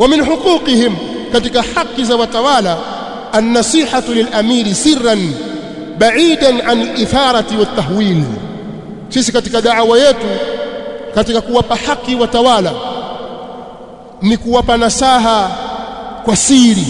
wa min huquqihim katika haki za watawala an-nasihatu lil-amiri sirran ba'idan an itharati wat-tahwil sisi katika da'wa yetu katika kuwapa haki watawala ni kuwapa nasaha kwa siri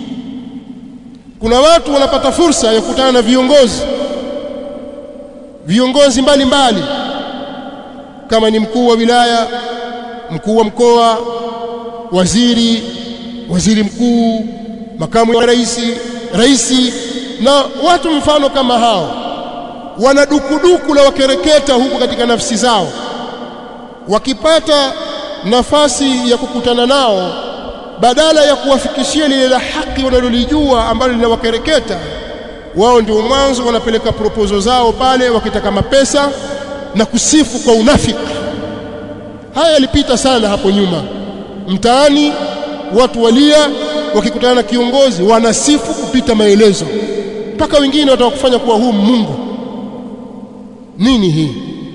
kuna watu wanapata fursa ya kukutana na viongozi viongozi mbalimbali kama ni mkuu wa wilaya mkuu wa mkoa waziri waziri mkuu makamu wa rais rais na watu mfano kama hao wana dukuduku la wakereketa huko katika nafsi zao wakipata nafasi ya kukutana nao badala ya kuwafikishia lile la haki wanalolijua ambalo linawakereketa wao ndio mwanzo wanapeleka proposal zao pale wakitaka mapesa na kusifu kwa unafiki haya yalipita sana hapo nyuma mtaani watu walia wakikutana na kiongozi wanasifu kupita maelezo mpaka wengine watakufanya kuwa huu Mungu nini hii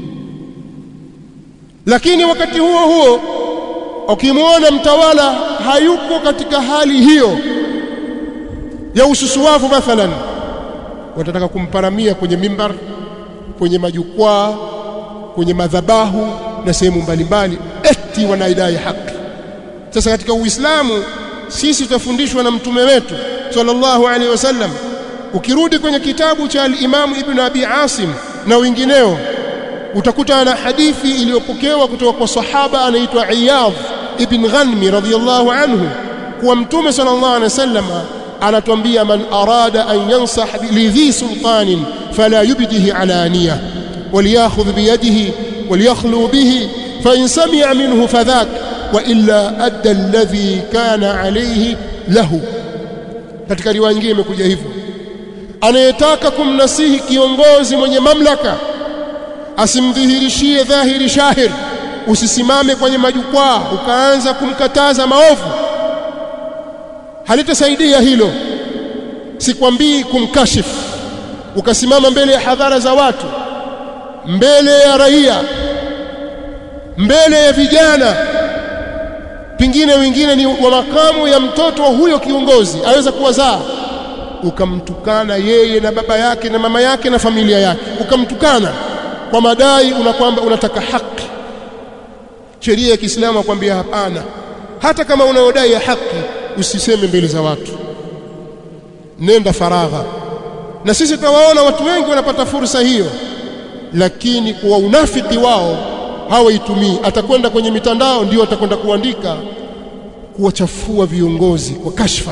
lakini wakati huo huo ukimwona mtawala hayuko katika hali hiyo ya ususuwavu mathalan watataka kumparamia kwenye mimbar kwenye majukwaa kwenye madhabahu na sehemu mbalimbali eti wanaidai haki sasa katika uislamu sisi tutafundishwa na mtume wetu sallallahu alaihi wasallam ukirudi kwenye kitabu cha al-Imam Ibn Abi Asim na wengineo utakuta na hadithi iliyopokewa kutoka kwa sahaba anaitwa Iyadh ibn Ghanmi radhiyallahu anhu kuwa mtume sallallahu alaihi wasallam anatuambia man arada an yansah lidhi sultanin fala yubdihi alaniya وليأخذ بيده وليخلو به فإن سمع منه فذاك وإلا أدى الذي كان عليه له katika riwaya nyingine imekuja hivyo anayetaka kumnasihi kiongozi mwenye mamlaka asimdhihirishie dhahiri shahir usisimame kwenye majukwaa ukaanza kumkataza maovu halitasaidia hilo sikwambii kumkashifu ukasimama mbele ya hadhara za watu mbele ya raia mbele ya vijana pingine wengine ni wa makamu ya mtoto wa huyo kiongozi aweza kuwazaa ukamtukana yeye na baba yake na mama yake na familia yake ukamtukana kwa madai una kwamba unataka haki sheria ya Kiislamu akwambia hapana hata kama unaodai ya haki usiseme mbele za watu nenda faragha na sisi tunawaona watu wengi wanapata fursa hiyo lakini kwa unafiki wao hawaitumii atakwenda kwenye mitandao ndio atakwenda kuandika kuwachafua viongozi kwa kashfa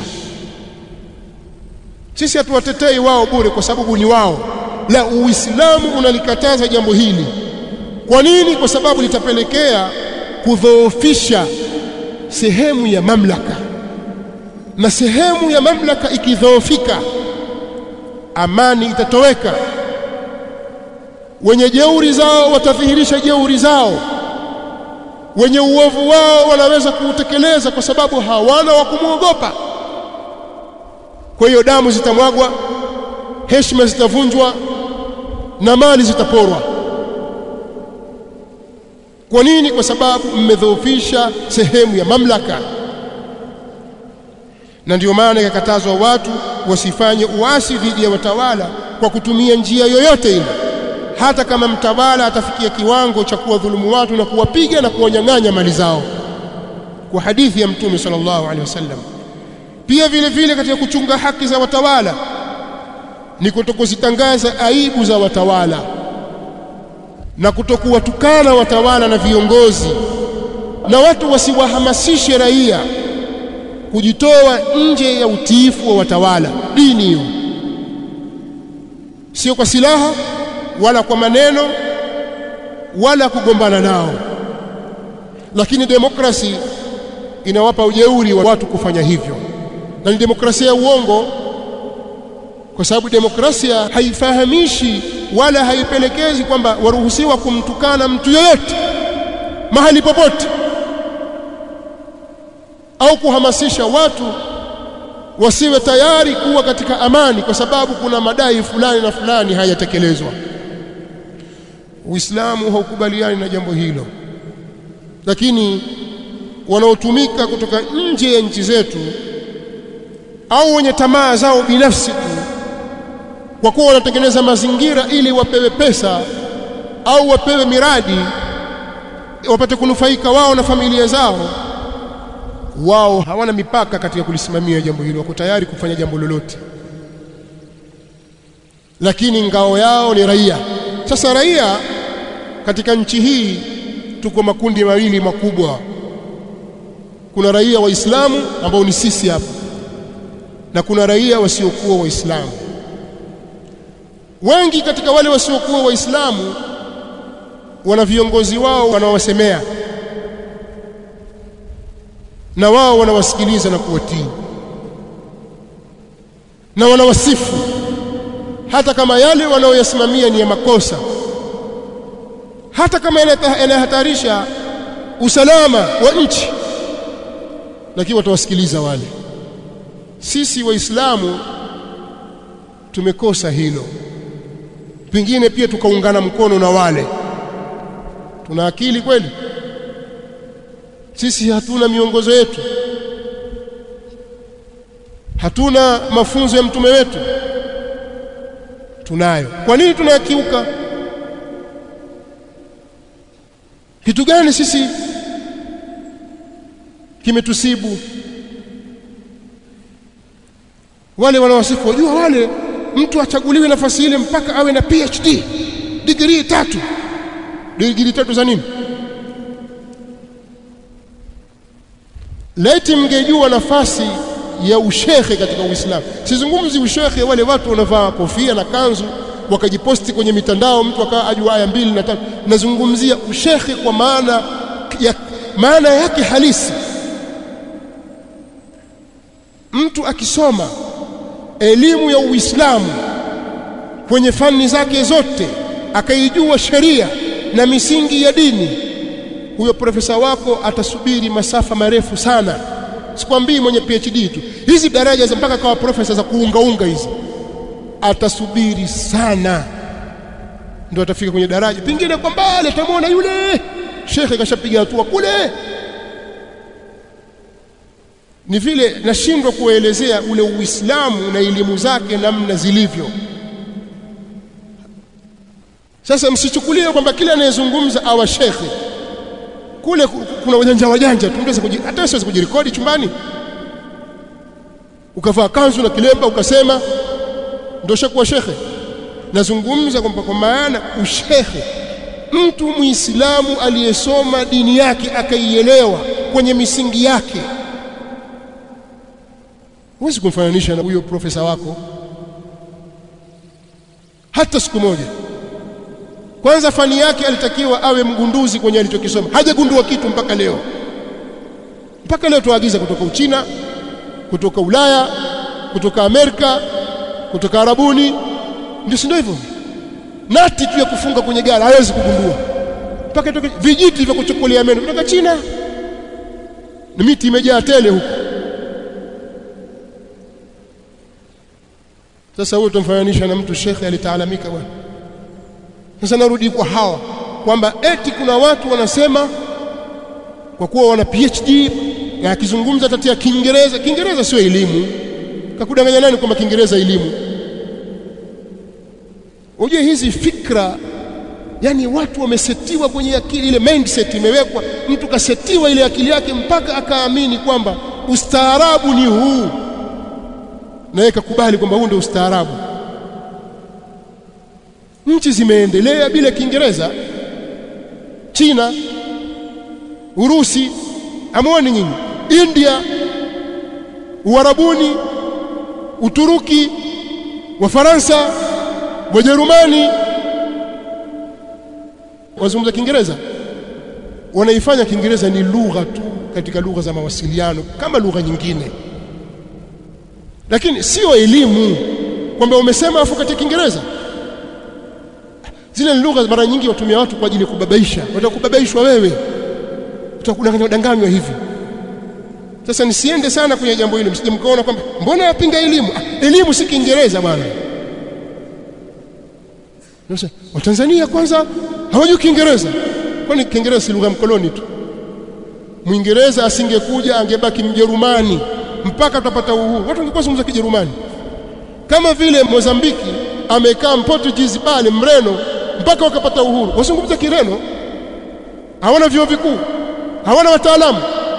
sisi hatuwatetei wao bure kwa sababu ni wao la uislamu unalikataza jambo hili kwa nini kwa sababu litapelekea kudhoofisha sehemu ya mamlaka na sehemu ya mamlaka ikidhoofika amani itatoweka wenye jeuri zao watadhihirisha jeuri zao wenye uovu wao wanaweza kuutekeleza kwa sababu hawana wa kumwogopa kwa hiyo damu zitamwagwa heshima zitavunjwa na mali zitaporwa kwa nini kwa sababu mmedhoofisha sehemu ya mamlaka na ndio maana ikakatazwa watu wasifanye uasi dhidi ya watawala kwa kutumia njia yoyote ile hata kama mtawala atafikia kiwango cha kuwadhulumu watu na kuwapiga na kuwanyang'anya mali zao kwa hadithi ya mtume sallallahu alaihi wasallam pia vile vile katika kuchunga haki za watawala ni kutokuzitangaza aibu za watawala na kutokuwatukana watawala na viongozi na watu wasiwahamasishe raia kujitoa nje ya utiifu wa watawala dini hiyo sio kwa silaha wala kwa maneno wala kugombana nao lakini demokrasi inawapa ujeuri wa watu kufanya hivyo na ni demokrasia ya uongo kwa sababu demokrasia haifahamishi wala haipelekezi kwamba waruhusiwa kumtukana mtu yoyote mahali popote au kuhamasisha watu wasiwe tayari kuwa katika amani kwa sababu kuna madai fulani na fulani hayatekelezwa Uislamu haukubaliani na jambo hilo lakini wanaotumika kutoka nje ya nchi zetu au wenye tamaa zao binafsi tu kwa kuwa wanatengeneza mazingira ili wapewe pesa au wapewe miradi wapate kunufaika wao na familia zao wao hawana mipaka katika kulisimamia jambo hilo wako tayari kufanya jambo lolote lakini ngao yao ni raia sasa raia katika nchi hii tuko makundi mawili makubwa kuna raia waislamu ambao ni sisi hapa na kuna raia wasiokuwa waislamu wengi katika wale wasiokuwa waislamu wana viongozi wao wanawasemea na wao wanawasikiliza na kuwatii na wanawasifu hata kama yale wanaoyasimamia ni ya makosa hata kama yanahatarisha usalama wa nchi lakini watawasikiliza wale sisi waislamu tumekosa hilo pengine pia tukaungana mkono na wale tuna akili kweli sisi hatuna miongozo yetu hatuna mafunzo ya mtume wetu tunayo kwa nini tunayakiuka kitu gani sisi kimetusibu wale wanawasifu wajua wale mtu achaguliwe nafasi ile mpaka awe na PhD degree tatu degree tatu za nini laiti mngejua nafasi ya ushekhe katika Uislamu sizungumzi ushekhe wale watu wanavaa kofia na kanzu wakajiposti kwenye mitandao mtu akawa ajua aya mbili na tatu nazungumzia ushekhe kwa maana ya maana yake halisi mtu akisoma elimu ya Uislamu kwenye fani zake zote akaijua sheria na misingi ya dini huyo profesa wako atasubiri masafa marefu sana sikwambii mwenye PhD tu hizi daraja za mpaka kawa profesa za kuungaunga hizi atasubiri sana ndio atafika kwenye daraja pengine kwa mbali atamwona yule shekhe kashapiga hatua kule ni vile nashindwa kuelezea ule Uislamu na elimu zake namna zilivyo sasa msichukulie kwamba kila anayezungumza awa shekhe kule kuna wajanja wajanja tu hata siwezi kujirekodi chumbani ukavaa kanzu na kilemba ukasema ndio shakuwa shekhe nazungumza kwamba kwa maana ushekhe mtu muislamu aliyesoma dini yake akaielewa kwenye misingi yake huwezi kumfananisha na huyo profesa wako hata siku moja kwanza fani yake alitakiwa awe mgunduzi kwenye alichokisoma hajagundua kitu mpaka leo mpaka leo tuagiza kutoka Uchina kutoka Ulaya kutoka Amerika kutoka Arabuni ndio si ndio hivyo nati tu ya kufunga kwenye gari hawezi kugundua mpaka itoke vijiti vya kuchukulia meno kutoka China na miti imejaa tele huko sasa huyo tumfananisha na mtu shekhe alitaalamika bwana sasa narudi kwa hawa kwamba eti kuna watu wanasema kwa kuwa wana PhD na akizungumza tatia Kiingereza Kiingereza sio elimu kakudanganya nani kwamba Kiingereza elimu Unajua hizi fikra yani watu wamesetiwa kwenye akili ile mindset imewekwa mtu kasetiwa ile akili yake mpaka akaamini kwamba ustaarabu ni huu na yeye kakubali kwamba huu ndio ustaarabu nchi zimeendelea bila Kiingereza China Urusi amwoni nyinyi India Uarabuni Uturuki Wafaransa Wajerumani wazungumza Kiingereza wanaifanya Kiingereza ni lugha tu katika lugha za mawasiliano kama lugha nyingine lakini sio elimu kwamba umesema afu katika Kiingereza zile lugha mara nyingi watumia watu kwa ajili ya kubabaisha watakubabaishwa wewe utakudanganywa danganywa hivi sasa nisiende sana kwenye jambo hilo msije mkaona kwamba mbona yapinga elimu ah, elimu si Kiingereza bwana sasa Watanzania kwanza hawajui Kiingereza kwani Kiingereza si lugha mkoloni tu Mwingereza asingekuja angebaki Mjerumani mpaka tutapata uhuru. Watu wangekuwa zungumza Kijerumani. Kama vile Mozambiki amekaa Mportugizi pale Mreno mpaka wakapata uhuru. Wazungumza Kireno. Hawana vyuo vikuu. Hawana wataalamu.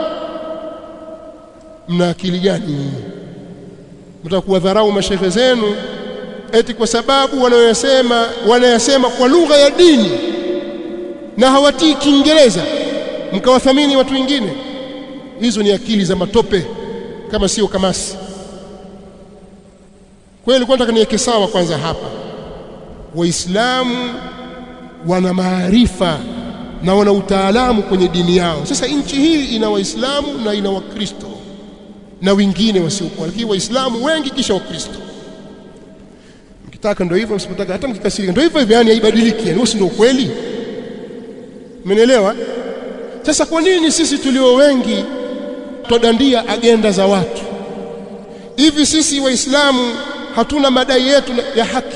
Mna akili gani? Mtaka kuwadharau mashehe zenu eti kwa sababu wanayosema wanayasema kwa lugha ya dini na hawatii Kiingereza mkawathamini watu wengine. Hizo ni akili za matope kama sio kamasi. Kwa hiyo nilikuwa nataka niweke sawa kwanza hapa. Waislamu wana maarifa na wana utaalamu kwenye dini yao. Sasa nchi hii ina Waislamu na ina Wakristo na wengine wasiokuwa, lakini Waislamu wengi kisha Wakristo. Mkitaka ndio hivyo, msipotaka hata mkikasirika ndio hivyo hivyo, yani haibadiliki, yani si ndio ukweli? Mmenielewa? Sasa kwa nini sisi tulio wengi twadandia agenda za watu hivi? Sisi Waislamu hatuna madai yetu ya haki.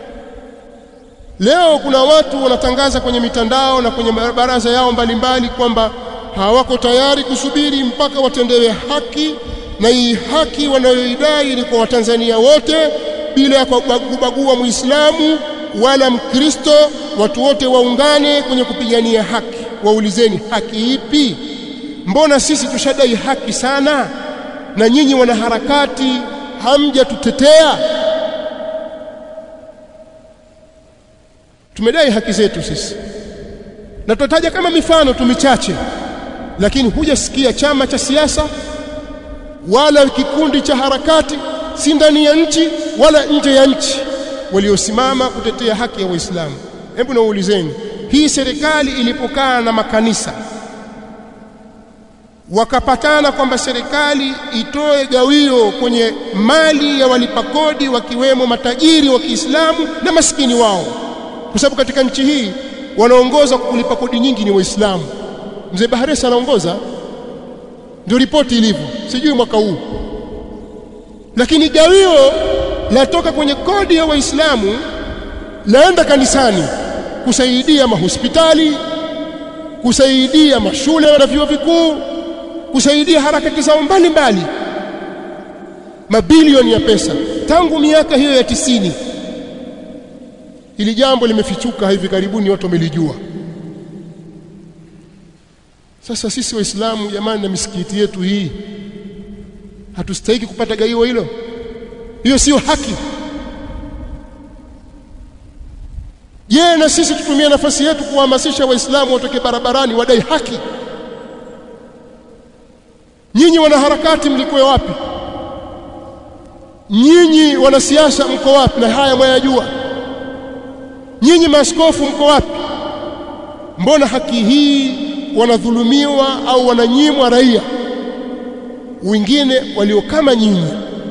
Leo kuna watu wanatangaza kwenye mitandao na kwenye baraza yao mbalimbali kwamba hawako tayari kusubiri mpaka watendewe haki, na hii haki wanayoidai ni kwa Watanzania wote bila ya kubagua Muislamu wala Mkristo. Watu wote waungane kwenye kupigania haki. Waulizeni, haki ipi? Mbona sisi tushadai haki sana, na nyinyi wanaharakati hamjatutetea? Tumedai haki zetu sisi, na tutataja kama mifano tu michache, lakini hujasikia chama cha siasa wala kikundi cha harakati, si ndani ya nchi wala nje ya nchi, waliosimama kutetea haki ya Waislamu. Hebu naulizeni, hii serikali ilipokaa na makanisa wakapatana kwamba serikali itoe gawio kwenye mali ya walipa kodi wakiwemo matajiri wa Kiislamu na maskini wao, kwa sababu katika nchi hii wanaongoza kulipa kodi nyingi ni Waislamu. Mzee Baharesa anaongoza, ndio ripoti ilivyo, sijui mwaka huu, lakini gawio latoka kwenye kodi ya Waislamu laenda kanisani kusaidia mahospitali, kusaidia mashule na vyuo vikuu, kusaidia harakati zao mbalimbali, mabilioni ya pesa tangu miaka hiyo ya tisini. Hili jambo limefichuka hivi karibuni, watu wamelijua. Sasa sisi Waislamu jamani, na misikiti yetu hii hatustahiki kupata gaiwa hilo? Hiyo sio haki. Je, na sisi tutumie nafasi yetu kuhamasisha Waislamu watoke barabarani wadai haki? Nyinyi wanaharakati mlikuwa wapi? Nyinyi wanasiasa mko wapi? Na haya mwayajua. Nyinyi maaskofu mko wapi? Mbona haki hii wanadhulumiwa au wananyimwa raia wengine walio kama nyinyi?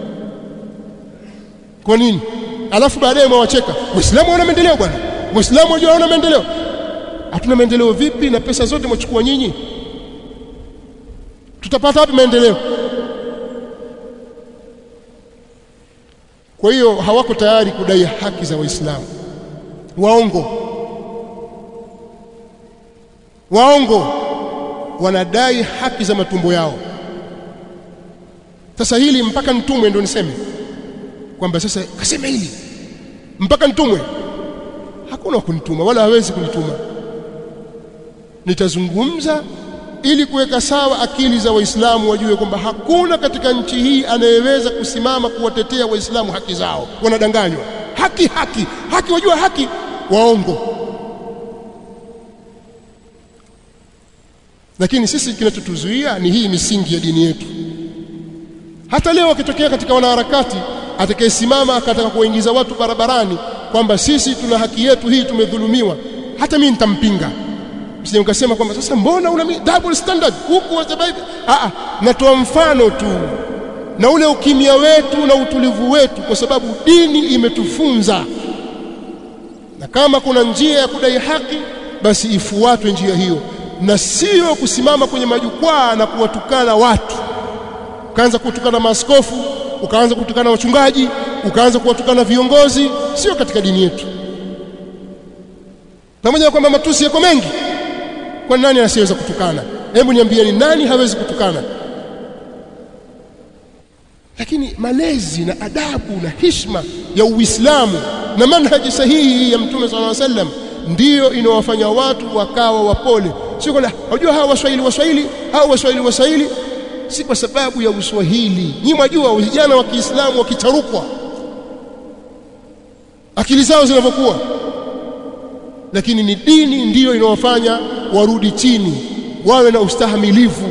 Kwa nini? Alafu baadaye mwawacheka Waislamu wana maendeleo bwana. Waislamu wajua hawana maendeleo. Hatuna maendeleo vipi na pesa zote mwachukua nyinyi? Tutapata wapi maendeleo? Kwa hiyo hawako tayari kudai haki za Waislamu. Waongo, waongo, wanadai haki za matumbo yao. Sasa hili mpaka nitumwe ndo niseme kwamba sasa kasema hili mpaka nitumwe? Hakuna kunituma wala hawezi kunituma. Nitazungumza ili kuweka sawa akili za Waislamu wajue kwamba hakuna katika nchi hii anayeweza kusimama kuwatetea Waislamu haki zao. Wanadanganywa. Haki, haki, haki, wajua haki, waongo. Lakini sisi kinachotuzuia ni hii misingi ya dini yetu. Hata leo akitokea katika wanaharakati atakayesimama akataka kuwaingiza watu barabarani kwamba sisi tuna haki yetu hii, tumedhulumiwa, hata mimi nitampinga. Msije ukasema kwamba sasa mbona una double standard huku wasababu. Ah, natoa mfano tu na ule ukimya wetu na utulivu wetu, kwa sababu dini imetufunza, na kama kuna njia ya kudai haki, basi ifuatwe njia hiyo, na sio kusimama kwenye majukwaa na kuwatukana watu, ukaanza kutukana maaskofu, ukaanza kutukana wachungaji, ukaanza kuwatukana viongozi. Sio katika dini yetu, pamoja na kwamba matusi yako mengi kwa nani asiyeweza kutukana? hebu niambieni nani hawezi kutukana lakini malezi na adabu na hishma ya Uislamu na manhaji sahihi ya Mtume صلى الله عليه وسلم ndiyo inawafanya watu wakawa wapole sio kwamba unajua hawa waswahili waswahili hawa waswahili waswahili si kwa sababu ya uswahili nyinyi mwajua vijana wa Kiislamu wakicharukwa akili zao zinavyokuwa lakini ni dini ndiyo inawafanya warudi chini wawe na ustahamilivu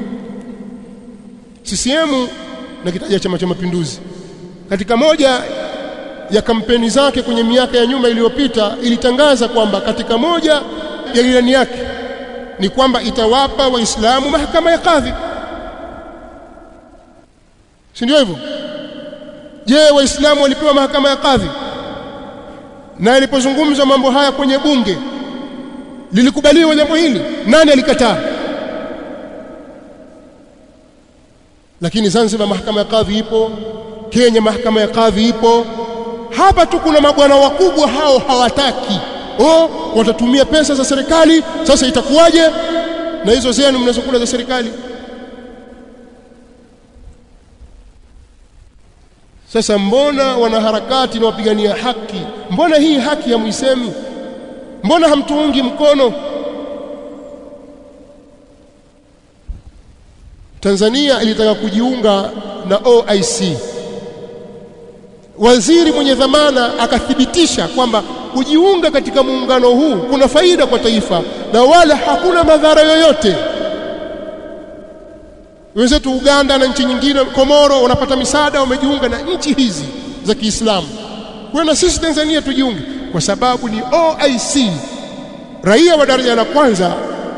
CCM na kitaja chama cha mapinduzi katika moja ya kampeni zake kwenye miaka ya nyuma iliyopita ilitangaza kwamba katika moja ya ilani yake ni kwamba itawapa waislamu mahakama ya kadhi si ndio hivyo je waislamu walipewa mahakama ya kadhi na ilipozungumzwa mambo haya kwenye bunge lilikubaliwa jambo hili nani alikataa lakini Zanzibar mahakama ya kadhi ipo Kenya mahakama ya kadhi ipo hapa tu kuna mabwana wakubwa hao hawataki oh watatumia pesa za serikali sasa itakuwaje na hizo zenu mnazokula za serikali sasa mbona wanaharakati na wapigania haki mbona hii haki hamuisemi mbona hamtuungi mkono Tanzania ilitaka kujiunga na OIC waziri mwenye dhamana akathibitisha kwamba kujiunga katika muungano huu kuna faida kwa taifa na wala hakuna madhara yoyote wenzetu Uganda na nchi nyingine Komoro wanapata misaada wamejiunga na nchi hizi za Kiislamu kwa na sisi Tanzania tujiunge kwa sababu ni OIC raia wa daraja la kwanza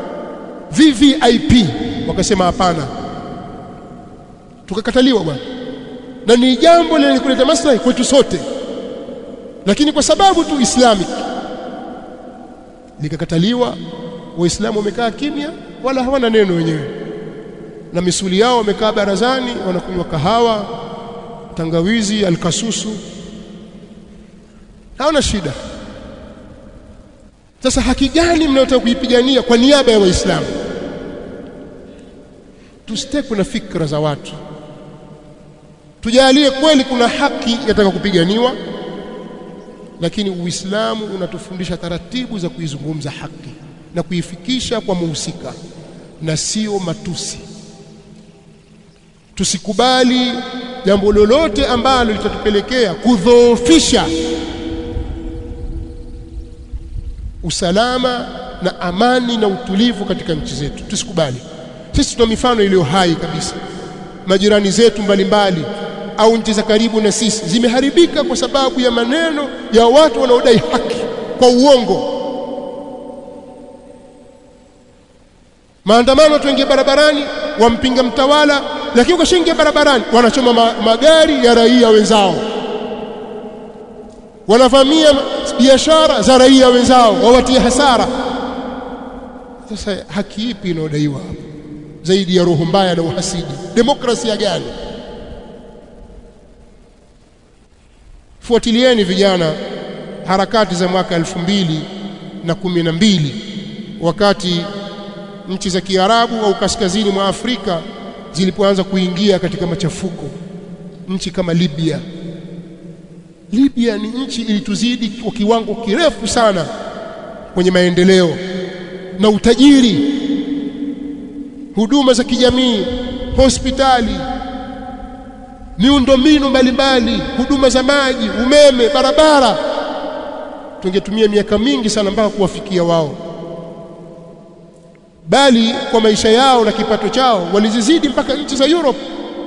VVIP wakasema hapana tukakataliwa bwana na ni jambo lenye kuleta maslahi kwetu sote lakini kwa sababu tu islamic likakataliwa waislamu wamekaa kimya wala hawana neno wenyewe na misuli yao wamekaa barazani wanakunywa kahawa tangawizi alkasusu hawana shida sasa haki gani mnayotaka kuipigania kwa niaba ya waislamu tusitekwe na fikra za watu tujalie kweli kuna haki yataka kupiganiwa lakini uislamu unatufundisha taratibu za kuizungumza haki na kuifikisha kwa muhusika na sio matusi tusikubali jambo lolote ambalo litatupelekea kudhoofisha usalama na amani na utulivu katika nchi zetu tusikubali sisi tuna mifano iliyo hai kabisa majirani zetu mbalimbali au nchi za karibu na sisi zimeharibika kwa sababu ya maneno ya watu wanaodai haki kwa uongo maandamano tuingia barabarani wampinga mtawala lakini ukashingia barabarani wanachoma ma magari ya raia wenzao wanavamia biashara za raia wenzao wawatie hasara sasa haki ipi inayodaiwa hapo zaidi ya roho mbaya na uhasidi demokrasia gani fuatilieni vijana harakati za mwaka elfu mbili na kumi na mbili wakati nchi za Kiarabu au kaskazini mwa Afrika zilipoanza kuingia katika machafuko nchi kama Libya Libya ni nchi ilituzidi kwa kiwango kirefu sana kwenye maendeleo na utajiri huduma za kijamii hospitali miundombinu mbalimbali huduma za maji umeme barabara tungetumia miaka mingi sana mpaka kuwafikia wao bali kwa maisha yao na kipato chao walizizidi mpaka nchi za Europe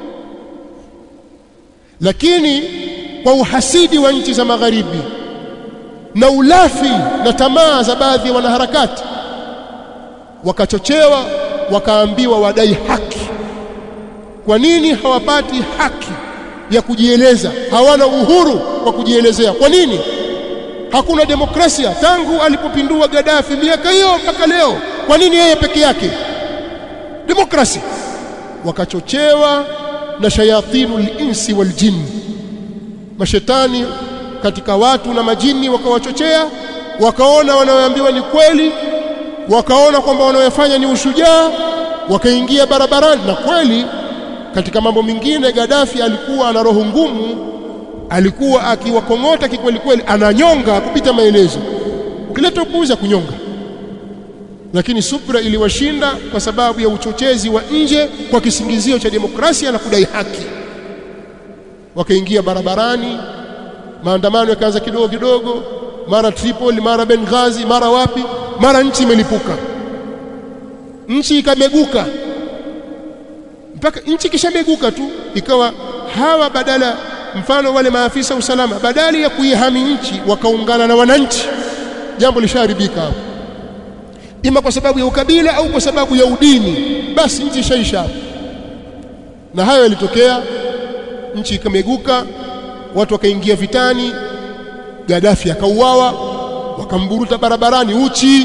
lakini kwa uhasidi wa nchi za magharibi na ulafi na tamaa za baadhi ya wanaharakati wakachochewa wakaambiwa wadai haki kwa nini hawapati haki ya kujieleza hawana uhuru wa kujielezea kwa nini hakuna demokrasia tangu alipopindua Gaddafi miaka hiyo mpaka leo kwa nini yeye peke yake demokrasia wakachochewa na shayatinul insi wal jinn mashetani katika watu na majini wakawachochea wakaona wanaoambiwa ni kweli wakaona kwamba wanaoyafanya ni ushujaa wakaingia barabarani na kweli katika mambo mengine Gaddafi alikuwa ana roho ngumu alikuwa akiwakong'ota kikweli kweli ananyonga kupita maelezo ukileta upuuzi kunyonga lakini subra iliwashinda kwa sababu ya uchochezi wa nje kwa kisingizio cha demokrasia na kudai haki wakaingia barabarani maandamano yakaanza kidogo kidogo mara Tripoli mara Benghazi mara wapi mara nchi imelipuka nchi ikameguka mpaka nchi kishameguka tu ikawa hawa badala mfano wale maafisa usalama badali ya kuihami nchi wakaungana na wananchi jambo lisharibika hapo ima kwa sababu ya ukabila au kwa sababu ya udini basi nchi ishaisha na hayo yalitokea nchi ikameguka watu wakaingia vitani Gaddafi akauawa wakamburuta barabarani uchi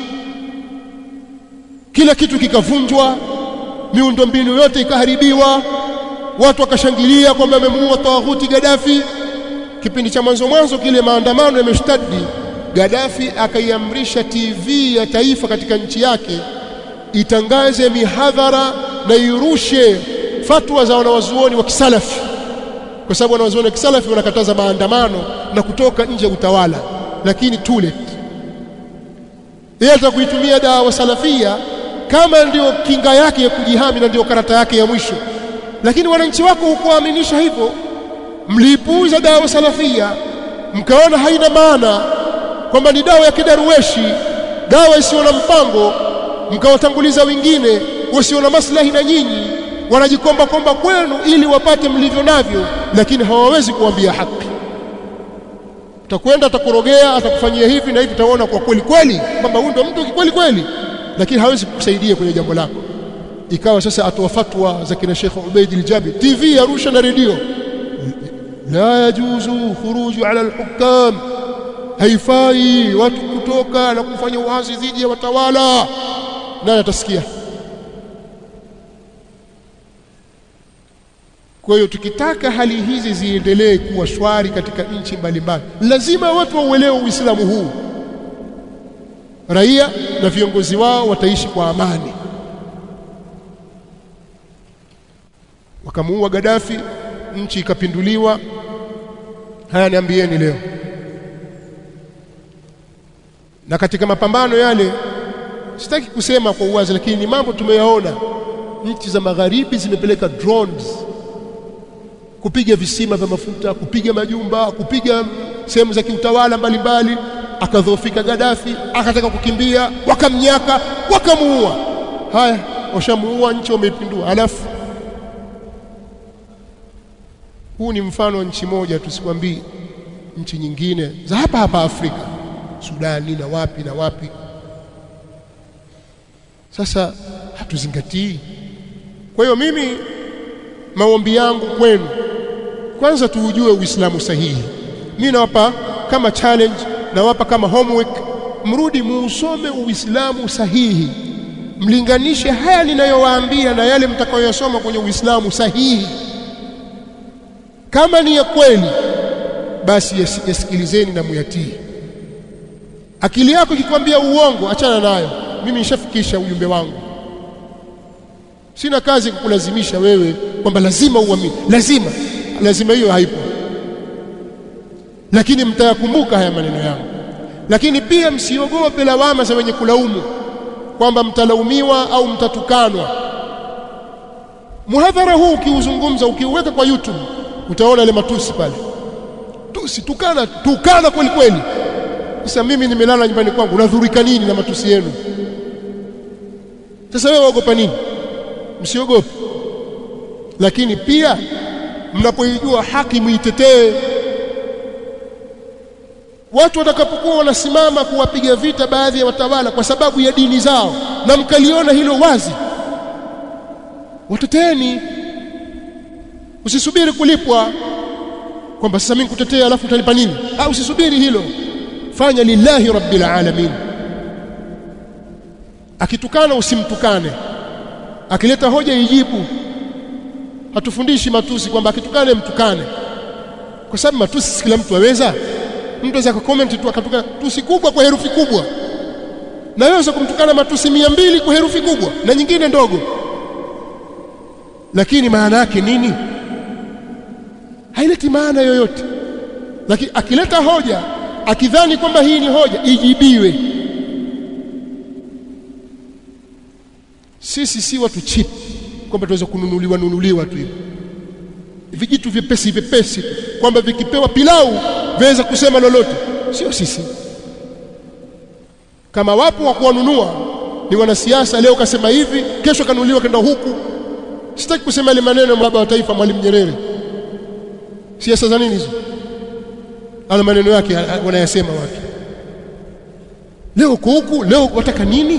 kila kitu kikavunjwa miundombinu yote ikaharibiwa watu wakashangilia kwamba amemuua tawaghuti Gaddafi kipindi cha mwanzo mwanzo kile maandamano yameshtadi Gaddafi akaiamrisha TV ya taifa katika nchi yake itangaze mihadhara na irushe fatwa za wanawazuoni wa kisalafi kwa sababu wanawazuoni wa kisalafi wanakataza maandamano na kutoka nje ya utawala lakini too late yeye atakuitumia dawa salafia kama ndio kinga yake ya kujihami na ndio karata yake ya mwisho lakini wananchi wako hukuaminisha hivyo mlipuuza dawa salafia mkaona haina maana kwamba ni dawa ya kidaruweshi dawa isiyo na mpango mkawatanguliza wengine wasio na maslahi na nyinyi wanajikomba komba kwenu ili wapate mlivyo navyo lakini hawawezi kuambia haki utakwenda atakurogea atakufanyia hivi na hivi utaona kwa kweli kweli kwamba huyu ndio mtu kweli kweli lakini hawezi kukusaidia kwenye jambo lako ikawa sasa atoa fatwa za kina Sheikh Ubaid al-Jabi TV Arusha na redio la yajuzu khuruju ala al-hukam haifai watu kutoka na kufanya uasi dhidi ya watawala nani atasikia Kwa hiyo tukitaka hali hizi ziendelee kuwa shwari katika nchi mbalimbali, lazima watu wauelewe Uislamu huu. Raia na viongozi wao wataishi kwa amani. Wakamuua Gaddafi, nchi ikapinduliwa. Haya, niambieni leo. Na katika mapambano yale, sitaki kusema kwa uwazi, lakini ni mambo tumeyaona. Nchi za magharibi zimepeleka drones kupiga visima vya mafuta, kupiga majumba, kupiga sehemu za kiutawala mbalimbali. Akadhoofika Gaddafi, akataka kukimbia, wakamnyaka, wakamuua. Haya, washamuua, nchi wameipindua. Alafu huu ni mfano wa nchi moja, tusikwambii nchi nyingine za hapa hapa Afrika, Sudani na wapi na wapi. Sasa hatuzingatii. Kwa hiyo mimi maombi yangu kwenu kwanza tuujue Uislamu sahihi. Mimi nawapa kama challenge, nawapa kama homework, mrudi muusome Uislamu sahihi, mlinganishe haya ninayowaambia na yale mtakayoyasoma kwenye Uislamu sahihi. Kama ni ya kweli, basi yasikilizeni na muyatii. Akili yako ikikwambia uongo, achana nayo. Mimi nishafikisha ujumbe wangu. Sina kazi kukulazimisha wewe kwamba lazima uamini, lazima lazima hiyo haipo, lakini mtayakumbuka haya maneno yangu. Lakini pia msiogope lawama za wenye kulaumu kwamba mtalaumiwa au mtatukanwa. Muhadhara huu ukiuzungumza, ukiuweka kwa YouTube, utaona ile matusi pale, tusi, tukana, tukana kweli kweli. Sasa mimi nimelala nyumbani kwangu, nadhurika nini na matusi yenu? Sasa wewe waogopa nini? Msiogope, lakini pia mnapoijua haki muitetee. Watu watakapokuwa wanasimama kuwapiga vita baadhi ya watawala kwa sababu ya dini zao, na mkaliona hilo wazi, wateteeni. Usisubiri kulipwa kwamba sasa mimi nikutetea alafu utanipa nini? Au usisubiri hilo, fanya lillahi rabbil alamin. Akitukana usimtukane, akileta hoja ijibu hatufundishi matusi kwamba akitukane mtukane, kwa sababu matusi si kila mtu aweza. Mtu aweza kucomment tu akatukana tusi kubwa kwa herufi kubwa, na wewe kumtukana matusi mia mbili kwa herufi kubwa na nyingine ndogo. lakini maana yake nini haileti maana yoyote lakini akileta hoja akidhani kwamba hii ni hoja ijibiwe sisi si watu cheap kwamba tuweza kununuliwa nunuliwa tu hivyo vijitu vyepesi vyepesi kwamba vikipewa pilau viweza kusema lolote sio sisi kama wapo wa kuwanunua ni wanasiasa leo kasema hivi kesho kanunuliwa kenda huku sitaki kusema ile maneno baba wa taifa mwalimu Nyerere siasa za nini hizo ana maneno yake wanayasema watu leo uko huku leo wataka nini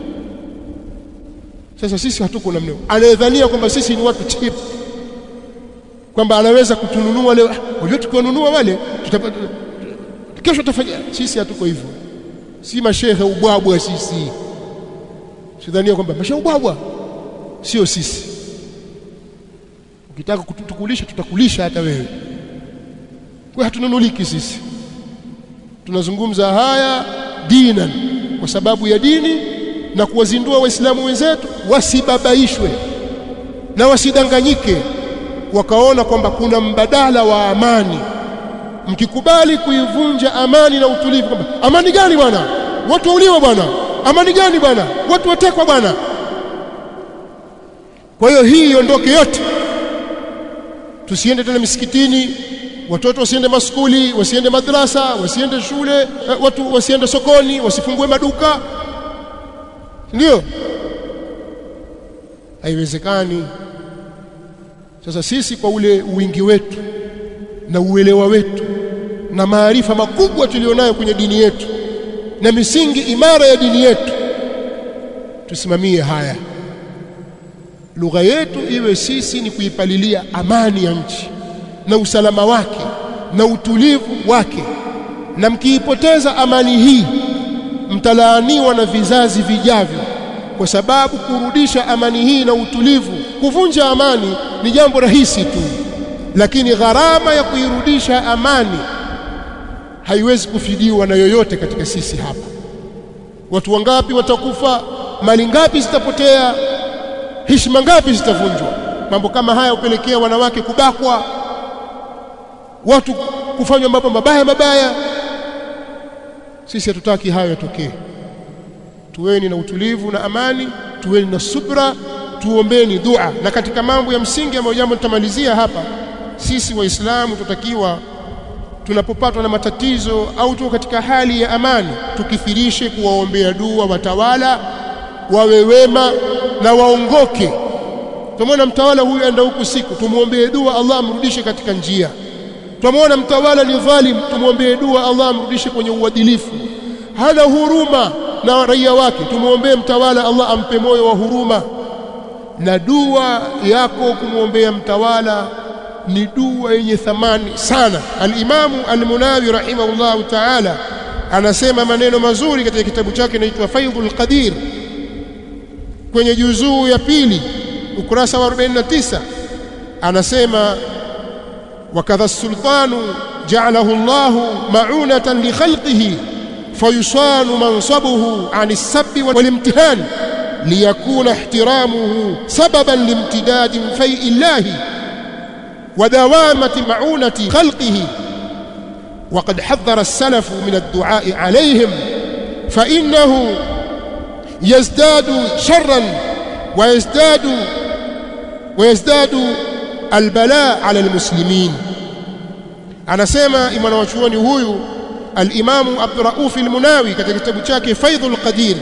sasa sisi hatuko namna anayedhania kwamba sisi ni watu cheap kwamba anaweza kutununua leo unajua tukiwanunua wale tutapata kesho tutafanya sisi hatuko hivyo si mashehe ubwabwa sisi sidhania kwamba mashehe ubwabwa sio sisi ukitaka kutukulisha tutakulisha hata wewe kwa hatununuliki sisi tunazungumza haya dinan kwa sababu ya dini na kuwazindua waislamu wenzetu wasibabaishwe na wasidanganyike wakaona kwamba kuna mbadala wa amani mkikubali kuivunja amani na utulivu kwamba amani gani bwana watu wauliwa bwana amani gani bwana watu watekwa bwana kwa hiyo hii iondoke yote tusiende tena misikitini watoto wasiende maskuli wasiende madrasa wasiende shule watu wasiende sokoni wasifungue maduka ndio haiwezekani sasa sisi kwa ule wingi wetu na uelewa wetu na maarifa makubwa tulionayo kwenye dini yetu na misingi imara ya dini yetu tusimamie haya lugha yetu iwe sisi ni kuipalilia amani ya nchi na usalama wake na utulivu wake na mkiipoteza amani hii mtalaaniwa na vizazi vijavyo kwa sababu kurudisha amani hii na utulivu kuvunja amani ni jambo rahisi tu lakini gharama ya kuirudisha amani haiwezi kufidiwa na yoyote katika sisi hapa watu wangapi watakufa mali ngapi zitapotea heshima ngapi zitavunjwa mambo kama haya hupelekea wanawake kubakwa watu kufanywa mambo mabaya mabaya sisi hatutaki hayo yatokee tuweni na utulivu na amani tuweni na subra tuombeni dua na katika mambo ya msingi ambayo jambo tutamalizia hapa sisi waislamu tutakiwa tunapopatwa na matatizo au tuko katika hali ya amani tukithirishe kuwaombea dua watawala wawe wema na waongoke tumwona mtawala huyu aenda huku siku tumuombee dua Allah amrudishe katika njia tumwona mtawala ni dhalim tumuombee dua Allah amrudishe kwenye uadilifu hana huruma na raia wake tumuombee mtawala Allah ampe moyo wa huruma na dua yako kumwombea mtawala ni dua yenye thamani sana al-Imamu al-Munawi rahimahullahu ta'ala anasema maneno mazuri katika kitabu chake kinaitwa Faidhul Qadir kwenye juzuu ya pili ukurasa wa 49 anasema wakadha sultanu ja'alahu Allah ma'unatan li khalqihi fayusanu mansabuhu 'ani as-sabbi wal-imtihan liyakuna ihtiramuhu sababan limtidadi fai'i Allah ودوامة معونة خلقه وقد حذر السلف من الدعاء عليهم فإنه يزداد شرا ويزداد ويزداد البلاء على المسلمين anasema imana wachuoni huyu al-Imamu Abdurrauf al-Munawi katika kitabu chake Faidhul Qadir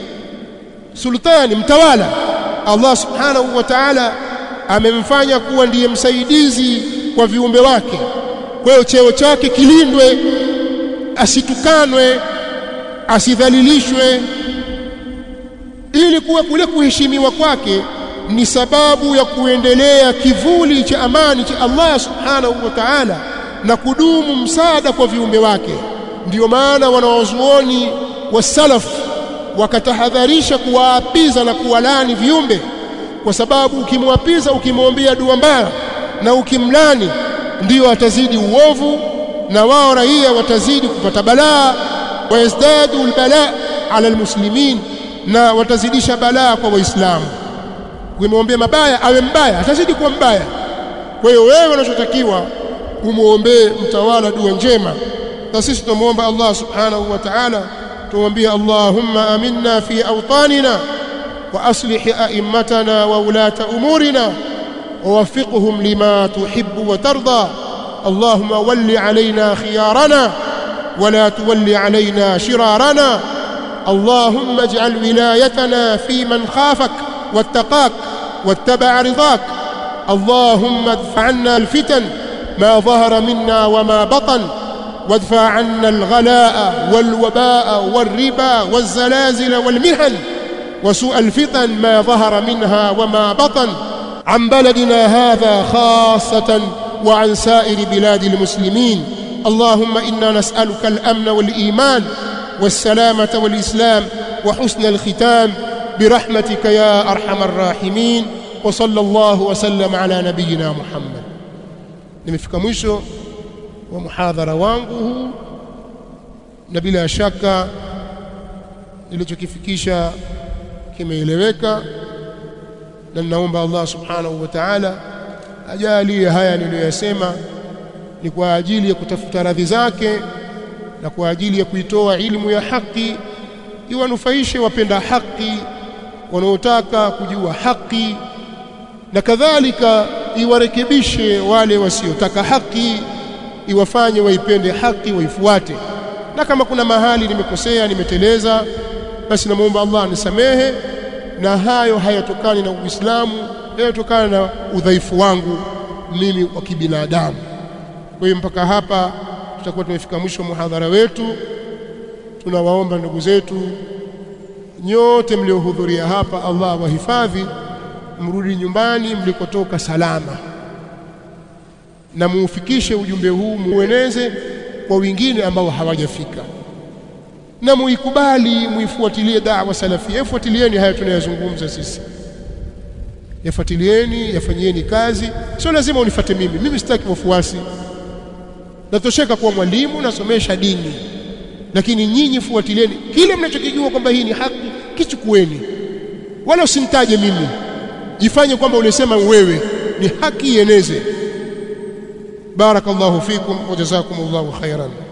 sultani mtawala Allah subhanahu wa ta'ala amemfanya kuwa ndiye msaidizi kwa viumbe wake kwa hiyo cheo chake kilindwe asitukanwe asidhalilishwe ili kuwa kule kuheshimiwa kwake ni sababu ya kuendelea kivuli cha amani cha Allah subhanahu wa ta'ala na kudumu msaada kwa viumbe wake ndiyo maana wanawazuoni wa salaf wakatahadharisha kuwaapiza na kuwalani viumbe kwa sababu ukimwapiza ukimwombea dua mbaya na ukimlani ndiyo atazidi uovu na wao raia watazidi kupata balaa wayazdadu albalaa ala almuslimin na watazidisha balaa kwa waislamu ukimwombea mabaya awe mbaya atazidi kuwa mbaya kwa hiyo wewe unachotakiwa umuombee mtawala dua njema na sisi tunamwomba Allah subhanahu wa ta'ala tumwambie Allahumma aminna fi awtanina wa aslih a'immatana wa ulata umurina ووفقهم لما تحب وترضى اللهم ول علينا خيارنا ولا تول علينا شرارنا اللهم اجعل ولايتنا في من خافك واتقاك واتبع رضاك اللهم ادفع عنا الفتن ما ظهر منا وما بطن وادفع عنا الغلاء والوباء والربا والزلازل والمحن وسوء الفتن ما ظهر منها وما بطن عن بلدنا هذا خاصة وعن سائر بلاد المسلمين اللهم إنا نسألك الأمن والإيمان والسلامة والإسلام وحسن الختام برحمتك يا أرحم الراحمين وصلى الله وسلم على نبينا محمد nimefika mwisho wa muhadhara wangu huu na bila shaka nilichokifikisha kimeeleweka na ninaomba Allah subhanahu wa ta'ala ajalie haya niliyoyasema ni kwa ajili ya kutafuta radhi zake na kwa ajili ya kuitoa ilmu ya haki iwanufaishe wapenda haki wanaotaka kujua haki na kadhalika iwarekebishe wale wasiotaka haki iwafanye waipende haki waifuate na kama kuna mahali nimekosea nimeteleza basi namuomba Allah anisamehe na hayo hayatokani na Uislamu yanatokana na udhaifu wangu mimi wa kibinadamu kwa hiyo mpaka hapa tutakuwa tumefika mwisho wa muhadhara wetu tunawaomba ndugu zetu nyote mliohudhuria hapa Allah wahifadhi mrudi nyumbani mlikotoka salama na muufikishe ujumbe huu mueneze kwa wengine ambao hawajafika na muikubali muifuatilie da'wa salafia fuatilieni haya tunayozungumza sisi yafuatilieni yafanyieni kazi sio lazima unifate mimi mimi sitaki wafuasi natosheka kuwa mwalimu nasomesha dini lakini nyinyi fuatilieni kile mnachokijua kwamba hii ni haki kichukueni wala usimtaje mimi jifanye kwamba ulisema wewe ni haki ieneze barakallahu fikum wa jazakumullahu khairan